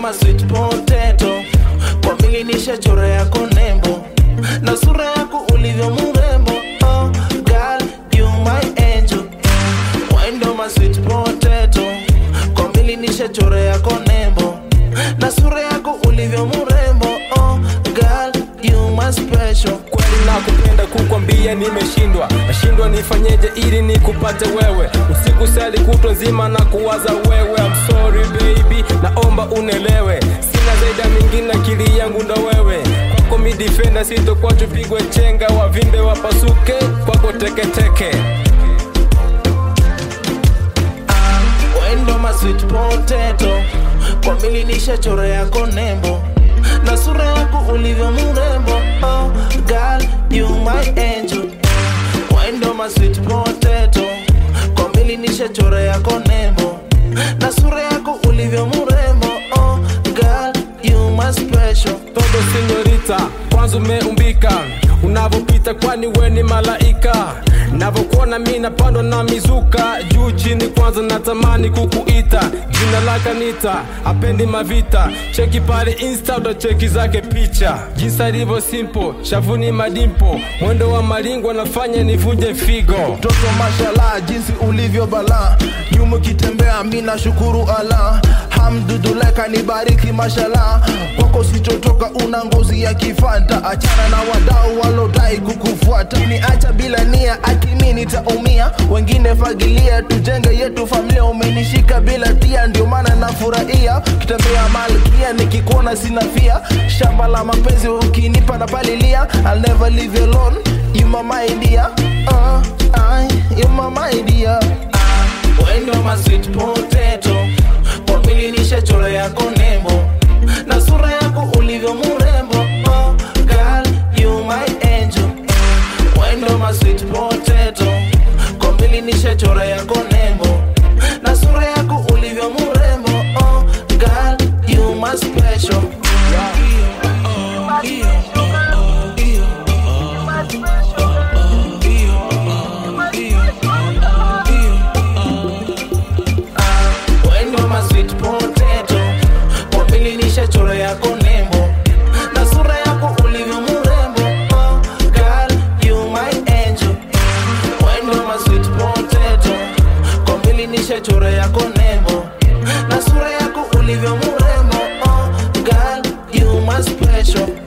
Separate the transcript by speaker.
Speaker 1: my sweet potato kwa mili nishachora yako nembo na sura yako ulivyo murembo oh, girl, you my angel Wendo my sweet potato kwa mili nishachora yako nembo na sura yako ulivyo murembo oh, girl, you my special
Speaker 2: kweli nakupenda kukwambia nimeshindwa nashindwa nifanyeje ili nikupate wewe usiku sali kutwa nzima na kuwaza wewe I'm sorry baby naomba unelewe sina zaidi ya mingine akili yangu ndo wewe kwako mi defender sitokwacho pigwe chenga wavimbe wapasuke kwako teketeke
Speaker 1: Wendo my sweet potato kwa mili nishachora yako nembo na sura yako ulivyo murembo oh, girl, you my angel Wendo my sweet potato kwa mili nishachora yako nembo na sura yako ulivyo murembo oh, girl, you my special
Speaker 2: todo senyorita kwanza umeumbika unavyopita kwani we ni malaika navyokuona mi napandwa na mizuka juu chini kwanza natamani kukuita jina laka nita apendi mavita cheki pale insta utacheki zake picha jinsi alivyo simple shavuni madimpo mwendo wa malingo anafanya nivunje figo
Speaker 3: mtoto mashallah jinsi ulivyo bala nyuma ukitembea mina shukuru ala hamduduleka nibariki mashallah kwako sitotoka una ngozi ya kifanta achana na wadau walodai kukufuata ni acha bila nia akimi nitaumia wengine fagilia tujenge yetu familia umenishika bila tia ndio maana nafurahia kitembea malkia nikikuona sina fia shamba la mapenzi ukinipa na palilia I'll never leave you alone you my my dear uh, I, you my my dear
Speaker 1: Wendo my sweet potato kwa mili nishachora yako nembo na sura yako ulivyo murembo oh, girl, you my angel Wendo my sweet potato kwa mili nishachora yako nembo na sura yako ulivyo murembo oh, girl, you my special Wendo my sweet potato kwa mili nishachora yako nembo na sura yako ulivyo murembo oh, girl, you my angel Wendo my sweet potato kwa mili nishachora yako nembo na sura yako ulivyo murembo oh, girl, you my special